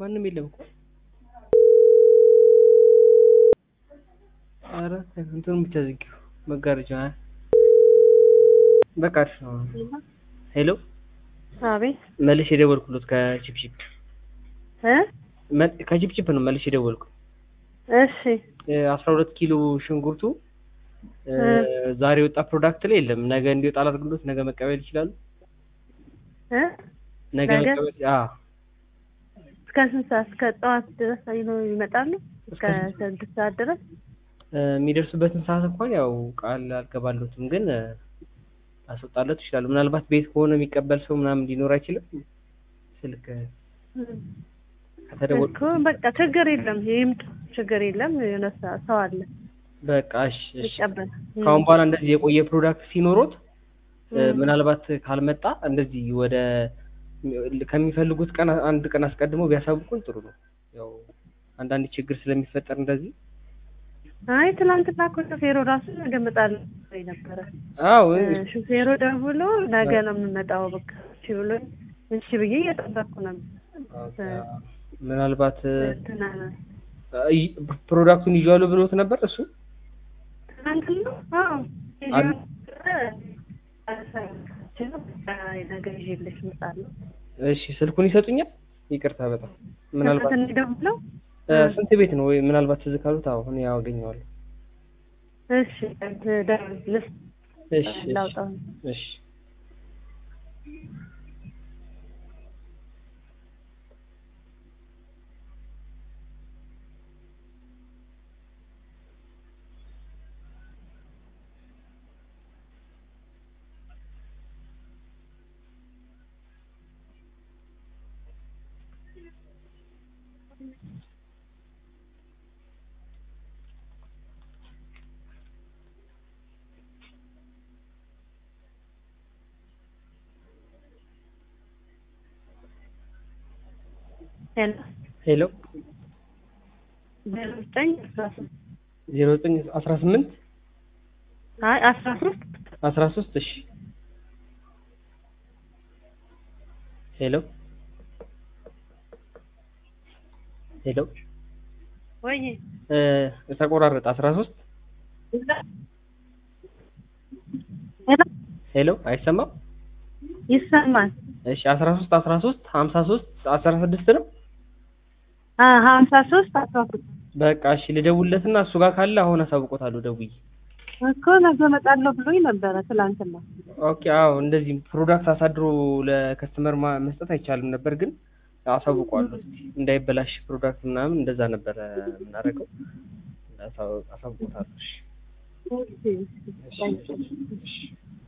ማንም የለም እኮ ኧረ እንትኑን ብቻ ዝጊው መጋረጃ በቃ አሪፍ ነው ሄሎ አቤት መልሼ የደወልኩሎት ከቺፕቺፕ እ መ- ከቺፕቺፕ ነው መልሼ የደወልኩት እሺ አስራ ሁለት ኪሎ ሽንኩርቱ እ፣ እ። ዛሬ የወጣ ፕሮዳክት ላይ የለም ነገ እንዲወጣ አላድርግሎት ነገ መቀበል ይችላሉ እ ነገ ነገ? መቀበል አዎ እስከ ስንት ሰዓት እስከ ጠዋት ድረስ ነው ይመጣሉ? እስከ እስከ ስድስት ሰዓት ድረስ እ፣ የሚደርሱበትን ሰዓት እንኳን ያው ቃል አልገባለትም ግን እ፣ ላስወጣለት ይችላሉ ምናልባት ቤት ከሆነ የሚቀበል ሰው ምናምን ሊኖር አይችልም ስልክ ከተደወል እኮ በቃ ችግር የለም ይምጡ፣ ችግር የለም የሆነ ሰ- ሰው አለ በቃ እሺ እሺ ይቀበል። ከአሁን በኋላ እንደዚህ የቆየ ፕሮዳክት ሲኖሮት እ፣ እም። ምናልባት ካልመጣ እንደዚህ ወደ ከሚፈልጉት ቀን አንድ ቀን አስቀድመው ቢያሳውቁን ጥሩ ነው። ያው አንዳንድ ችግር ስለሚፈጠር እንደዚህ አይ ትናንትና እኮ ሹፌሩ ራሱ ነገ እመጣለሁ ብሎኝ ነበረ። አዎ እ፣ ሹፌሩ ደውሎ ነገ ነው የምመጣው በቃ እሺ ብሎኝ እሺ ብዬ እየጠበቅኩ ነበር። ኦኬ፣ ምናልባት እ፣ እንትና ይ- ፕሮዳክቱን ይዤዋለሁ ብሎት ነበር እሱ ትናንትና አዎ አል- ነገ ይዤልሽ እመጣለሁ። እሺ ስልኩን ይሰጡኛል? ይቅርታ በጣም ምናልባት ትናንትና ደውለው እ፣ ስንት ቤት ነው ወይ ምናልባት ትዝ ካሉት አዎ እኔ ያው አገኘዋለሁ። እሺ ደውልልሽ እሺ እሺ ላውጣው እሺ ሄሎ ሄሎ ዜሮ ዘጠኝ አስራ ሶስት ዜሮ ዘጠኝ አስራ ስምንት አይ አስራ ሶስት አስራ ሶስት እሺ ሄሎ ሄሎ ወይ እ፣ ተቆራረጠ አስራ ሶስት ሄሎ ሄሎ አይሰማም ይሰማል እሺ አስራ ሶስት አስራ ሶስት ሀምሳ ሶስት አስራ ስድስት ነው አ ሀምሳ ሶስት አስራ ሶስት በቃ እሺ ልደውልለትና እሱ ጋር ካለ አሁን አሳውቆታለሁ ደውዬ እኮ ነገ እመጣለሁ ብሎኝ ነበረ ትላንትና ኦኬ አዎ እንደዚህ ፕሮዳክት አሳድሮ ለከስተመር ማ- መስጠት አይቻልም ነበር ግን አሳውቀዋለሁ እስኪ እንዳይበላሽ ፕሮዳክት ምናምን እንደዛ ነበረ የምናደርገው አሳው- አሳውቆታለሁ እሺ እሺ እሺ እሺ